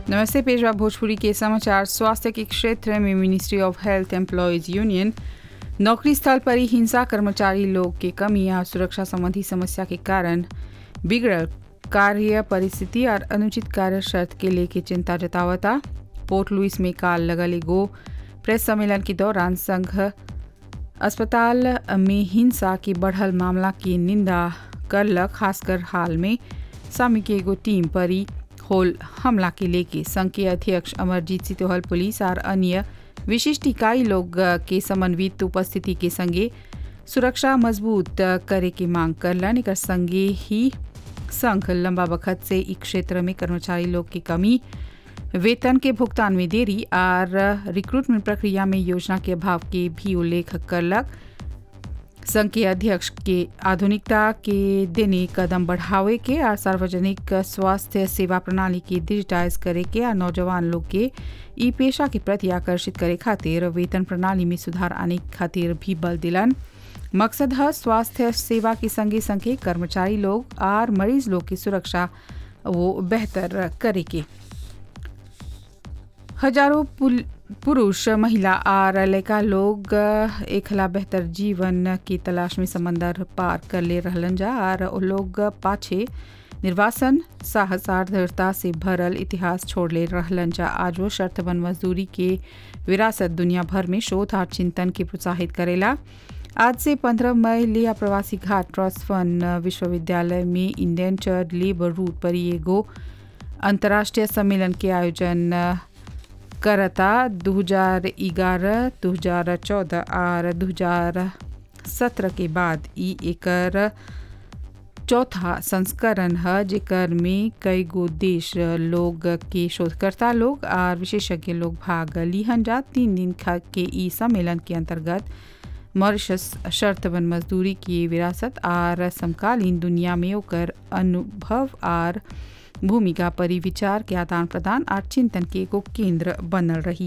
नमस्ते पेशवा भोजपुरी के समाचार स्वास्थ्य के क्षेत्र में ministry of health employees union नौकरी स्थल पर ही हिंसा कर्मचारी लोग के कमी या सुरक्षा संबंधी समस्या के कारण बिगड़ल कार्य परिस्थिति और अनुचित कार्य शर्त के लेके चिंता जतावता पोर्ट लुइस में काल लगल एगो प्रेस सम्मेलन के दौरान संघ अस्पताल में हिंसा के बढ़ल मामला की निंदा करलक खासकर हाल में सामी के एगो टीम पर ही होल हमला के लेके संघ के अध्यक्ष अमरजीत सितोहल पुलिस और अन्य विशिष्ट इकाई लोग के समन्वित उपस्थिति के संगे सुरक्षा मजबूत करे के मांग करलन एकर संगे ही संघ लंबा वक्त से इस क्षेत्र में कर्मचारी लोग की कमी वेतन के भुगतान में देरी और रिक्रूटमेंट प्रक्रिया में योजना के अभाव के भी उल्लेख करलक संघ के अध्यक्ष के आधुनिकता के देने कदम बढ़ावे के और सार्वजनिक स्वास्थ्य सेवा प्रणाली के डिजिटाइज करे के और नौजवान लोग के ई पेशा के प्रति आकर्षित करे खातिर वेतन प्रणाली में सुधार आने खातिर भी बल दिलन मकसद है स्वास्थ्य सेवा के संगे संगे कर्मचारी लोग और मरीज लोग की सुरक्षा वो बेहतर करे के हजारों पुरुष महिला और लड़का लोग एकला बेहतर जीवन की तलाश में समंदर पार कर ले रहलन जा और वो लोग पाछे निर्वासन साहस और दृढ़ता से भरल इतिहास छोड़ ले रहलन जा आज वो शर्तबंद मजदूरी के विरासत दुनिया भर में शोध और चिंतन के प्रोत्साहित करेला आज से 15 मई लिया प्रवासी घाट ट्रस्ट फंड विश्वविद्यालय में इंडेंचर्ड लेबर रूट पर एगो अंतर्राष्ट्रीय सम्मेलन के आयोजन करता 2011, 2014 और 2017 के बाद ई एकर चौथा संस्करण है जेकर में कई गो देश लोग के शोधकर्ता लोग और विशेषज्ञ लोग भाग लिहन जा तीन दिन के ई सम्मेलन के अंतर्गत मॉरिशस शर्तबंद मजदूरी की विरासत और समकालीन दुनिया में ओकर अनुभव और भूमिका पर विचार के आदान प्रदान और चिंतन के एगो केंद्र बनल रही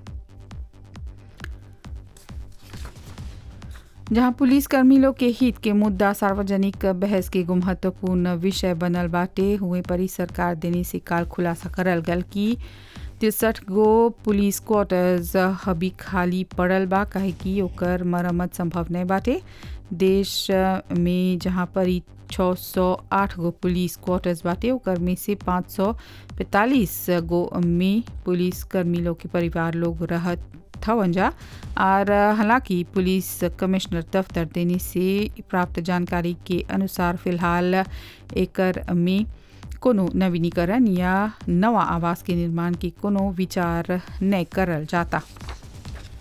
जहां पुलिसकर्मी लोग के हित के मुद्दा सार्वजनिक बहस के एगो महत्वपूर्ण विषय बनल बाटे हुए परी सरकार देने से काल खुलासा करल गल कि तिरसठ गो पुलिस क्वार्टर्स अभी खाली पड़ल बा काहे कि ओकर मरम्मत संभव नहीं बाटे देश में जहाँ पर ही 608 गो पुलिस क्वार्टर्स बाटे ओकर में से 545 गो में पुलिस कर्मी लोग के परिवार लोग रहत हवन जा और हालांकि पुलिस कमिश्नर दफ्तर देने से प्राप्त जानकारी के अनुसार फिलहाल एकर में कोनो नवीनीकरण या नवा आवास के निर्माण की कोनो विचार नहीं करल जाता